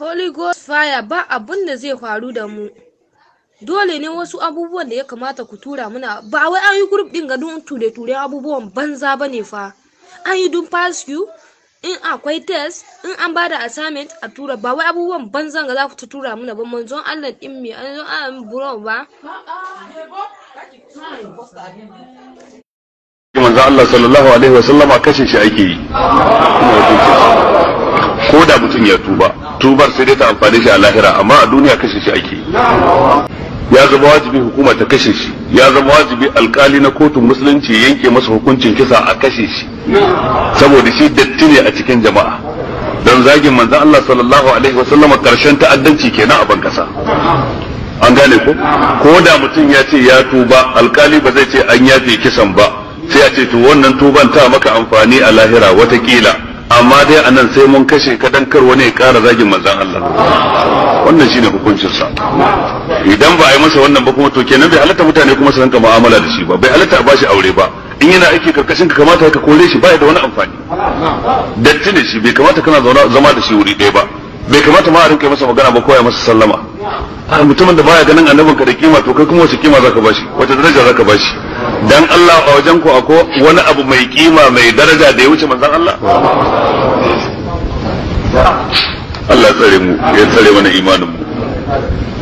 Holy Ghost fire ba abun da zai faru da mu. Dole ne wasu abubuwan da ya kamata ku tura muna ba wai an yi group din ga don ture-ture abubuwan banza ba ne fa. An yi don pass you in akwai test in an bada assignment a tura ba wai abubuwan banzan ga za ku ta tura muna ba manzon Allah din me an zo an buro ba. manzo Allah sallallahu alaihi wa sallama kashe shi ake yi ko da mutum ya tuba tubar sai dai ta amfane shi a lahira amma a duniya kashe shi ake yi ya zama wajibi hukuma ta kashe shi ya zama wajibi alkali na kotun musulunci ya yanke masa hukuncin kisa a kashe shi saboda shi datti ne a cikin jama'a don zagin manzon Allah sallallahu alaihi wa sallama karshen ta'addanci kenan a ban kasa an gane ko ko da mutum ya ce ya tuba alkali ba zai ce an yafe kisan ba sai a ce to wannan tuban ta maka amfani a lahira watakila amma dai a nan sai mun kashe ka dan kar wani ya kara zagin manzon Allah wannan shine hukuncin sa idan ba a yi masa wannan ba kuma to kenan bai halatta mutane kuma su rinka mu'amala da shi ba bai halatta a bashi aure ba in yana aiki karkashin ka kamata ka kore shi ba da wani amfani datti ne shi bai kamata kana zama da shi wuri ɗaya ba bai kamata ma a rinka masa magana ba ko ya masa sallama a mutumin da baya ganin annabin ka da kima to kai kuma wace kima zaka bashi wace daraja zaka bashi dan Allah a wajen ku ako wani abu mai kima mai daraja da ya wuce manzon Allah Allah tsare mu ya tsare mana imanin mu